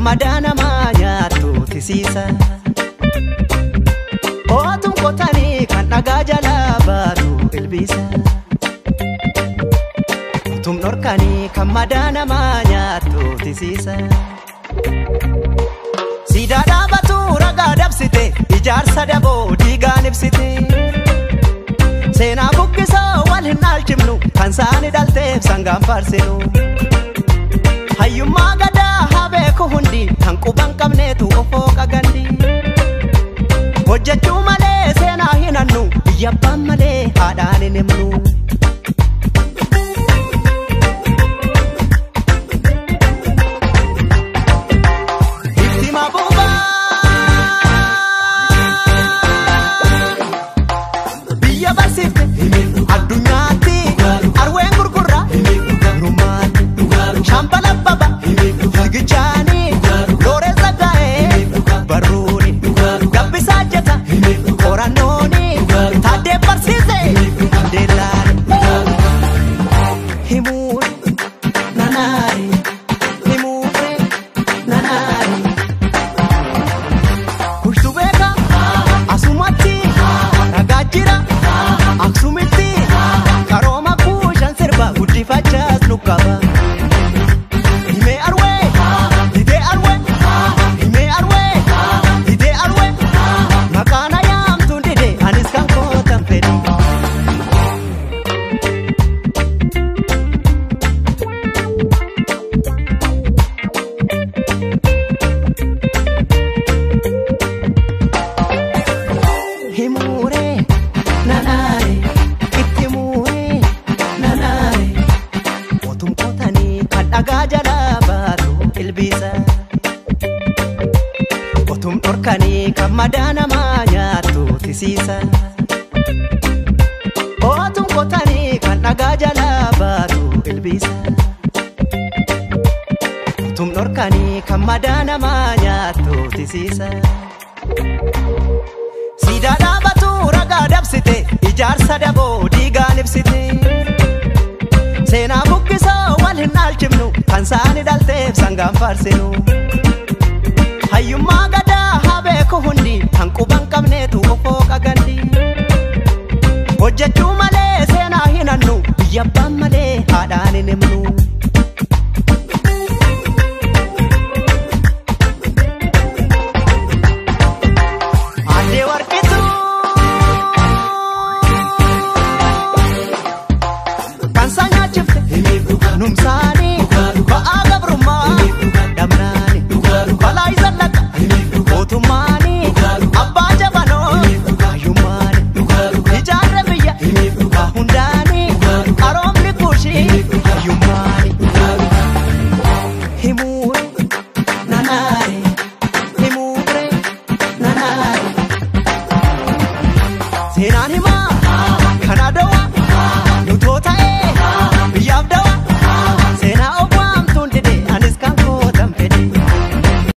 madaa namaa nyaattu tisiisa. Ootuun qotanii kan dhagaa jalaa baatu ilbiisa. Utuun dhorkanii kan madaa namaa nyaattu tisiisa. Siidaa dhaabatu ragaa dabsite ijaarsa daboo diigaan ibsite. Seenaa buqqisoo wal hin dhaalchifnu kan saani dhalteef sangaan faarsinu. Hayyummaa gadaa haa beeku hundi kan quban qabneetu ofoo qagandi. Hojjechuu malee seenaa hin hannu biyya abbaan malee haadhaan hin himnu. Itti mabuubaa biyya barsiifte addunyaatti arween gurgurra rummaatti shambala baba fiigichaanii looree saggaa'ee barruuni gabbisaa jeta qorannooni taaddee barsiise deellaani himuun nanaari himuun nanaari Kushtu beeka asumatti ragaa jira aksumitti karooma kuushan sirba guddifachaas nu qaba. Himee arwee hidee arwee himee arwee hidee arwee maqaan ayaamtuun dide anis kan kootan fedhi. Himuuree nanaare itti muuree nanaare mootum qotanii kan dhagaa jalaa baatu ilbiisa. Otum dhorkanii kan madaa namaa nyaattu tisiisa. Otum qotanii kan dhagaa jalaa baatu ilbiisa. Otum dhorkanii kan madaa namaa nyaattu tisiisa. Siidaa dhaabatu ragaa dabsite ijaarsa daboo diigaan ibsite. Seenaa buqqisoo wal hin dhaalchifnu kan saani dhalteef sangaan faarsinu. Hayyummaa gadaa haa beeku hundi kan quban qabneetu ofoo qagandi. Hojjechuu malee seenaa hin hannu biyya abbaan malee haadhaan hin himnu. Addee warqituu kan isaa nyaachifte numsaanii